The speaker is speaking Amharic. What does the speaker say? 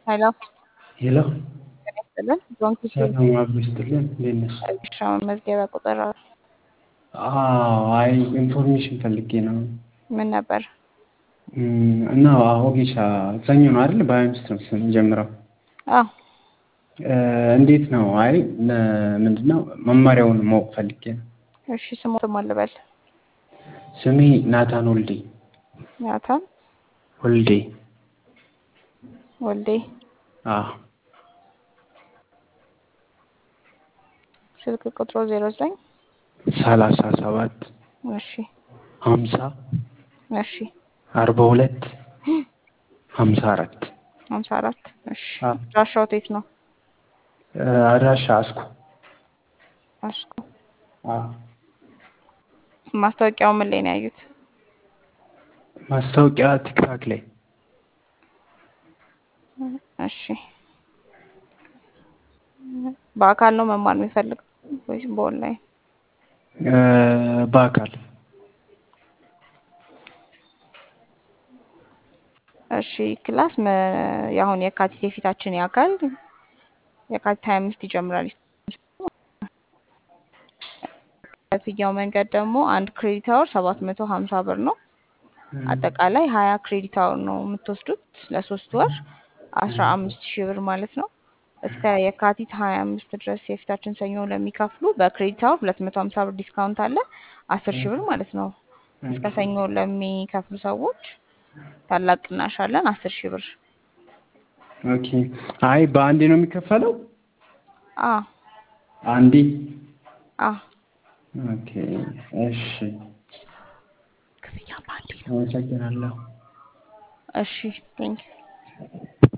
ሄሎ ሄሎ ጤና ይስጥልን። ባንክ ሰላም አብሮ ይስጥልን። እንዴት ነሽ? እሺ መመዝገቢያ ቁጥር አዎ፣ አይ ኢንፎርሜሽን ፈልጌ ነው ምን ነበር? እም፣ እና ኦጌሻ ሰኞ ነው አይደል? በሀያ አምስት ነው ስንጀምረው። አዎ እ፣ እንዴት ነው? አይ ምንድን ነው መማሪያውን ማወቅ ፈልጌ ነው። እሺ ስሞት ማን ልበል? ስሜ ናታን ወልዴ ናታን ወልዴ። ወልዴ። አዎ ስልክ ቁጥሩ ዜሮ ዘጠኝ ሰላሳ ሰባት እሺ ሀምሳ እሺ አርባ ሁለት ሀምሳ አራት ሀምሳ አራት እሺ አዎ። አድራሻው የት ነው? እ፣ አድራሻ አስኮ። አስኮ። አዎ ማስታወቂያው ምን ላይ ነው ያዩት? ማስታወቂያ ቲክታክ ላይ እሺ በአካል ነው መማር የሚፈልገው ወይስ በኦንላይን? እ፣ በአካል እሺ ክላስ መ- የአሁን የካቲት የፊታችን የአካል የካቲት ሀያ አምስት ይጀምራል። ክፍያው መንገድ ደግሞ አንድ ክሬዲት አወር ሰባት መቶ ሀምሳ ብር ነው። አጠቃላይ ሀያ ክሬዲት አወር ነው የምትወስዱት ለሶስት ወር አስራ አምስት ሺህ ብር ማለት ነው። እስከ የካቲት ሀያ አምስት ድረስ የፊታችን ሰኞ ለሚከፍሉ በክሬዲት አወር ሁለት መቶ ሀምሳ ብር ዲስካውንት አለ አስር ሺህ ብር ማለት ነው። እስከ ሰኞ ለሚከፍሉ ሰዎች ታላቅ ቅናሽ አለን አስር ሺህ ብር። ኦኬ። አይ በአንዴ ነው የሚከፈለው? አ አንዴ? አ ኦኬ። እሺ፣ ክፍያ በአንዴ ነው። አመሰግናለሁ። እሺ ቴንክ